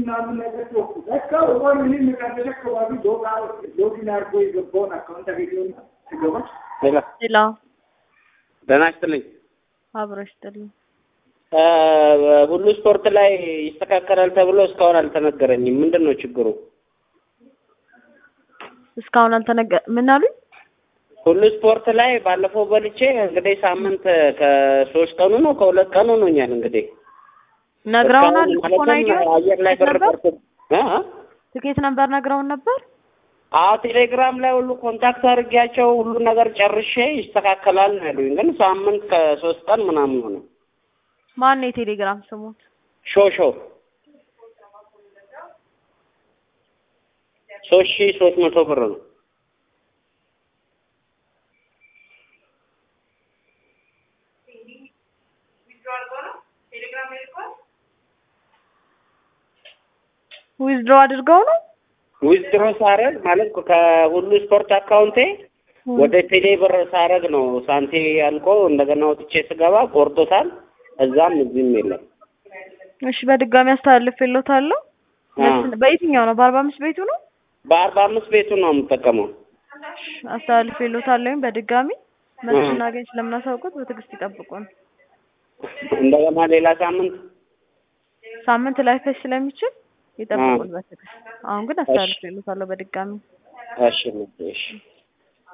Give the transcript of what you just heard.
ምናምን ነገር ቶኩ ለካ ወን ምን ከደለ አካባቢ ዶጋ ሎጊን አድርጎ የገባውን አካውንት አገኘውና ስገባ ሌላ ሌላ ደህና ይስጥልኝ። አብሮ ይስጥልኝ። ሁሉ ስፖርት ላይ ይስተካከላል ተብሎ እስካሁን አልተነገረኝም። ምንድን ነው ችግሩ? እስካሁን አልተነገ ምን አሉኝ? ሁሉ ስፖርት ላይ ባለፈው በልቼ እንግዲህ ሳምንት ከሶስት ቀኑ ነው ከሁለት ቀኑ ሆኖኛል። እንግዲህ ነግረውናል። እስካሁን ኩፖን አይዲ ማለትም አየር ላይ ብር ነበር ቀርቶ እ እ? ትኬት ነበር ነግረውን ነበር። አዎ ቴሌግራም ላይ ሁሉ ኮንታክት አድርጌያቸው ሁሉ ነገር ጨርሼ ይስተካከላል ነው ያሉኝ። ግን ሳምንት ከሶስት ቀን ምናምን ሆነ። ማን ነው የቴሌግራም ስሙት? ሾ ሾ ሶስት ሺህ ሶስት መቶ ብር ነው። ዊዝድሮ አድርገው ነው ዊዝድሮ ሳረግ ማለት ከሁሉ ስፖርት አካውንቴ ወደ ቴሌ ብር ሳረግ ነው ሳንቴ አልቆ እንደገና ወጥቼ ስገባ ቆርጦታል። እዛም እዚህም የለም። እሺ፣ በድጋሚ አስተላልፌልዎታለሁ። አ በየትኛው ነው? በአርባ አምስት ቤቱ ነው በአርባ አምስት ቤቱ ነው የምጠቀመው። አስተላልፌልዎታለሁ። በድጋሚ መልስ አ እናገኝ ስለምናሳውቁት በትዕግስት ይጠብቁን። እንደገና ሌላ ሳምንት ሳምንት ላይፈጅ ስለሚችል አ ይጠብቁን በትዕግስት። አሁን ግን እሺ አስተላልፌልዎታለሁ በድጋሚ እሺ እሺ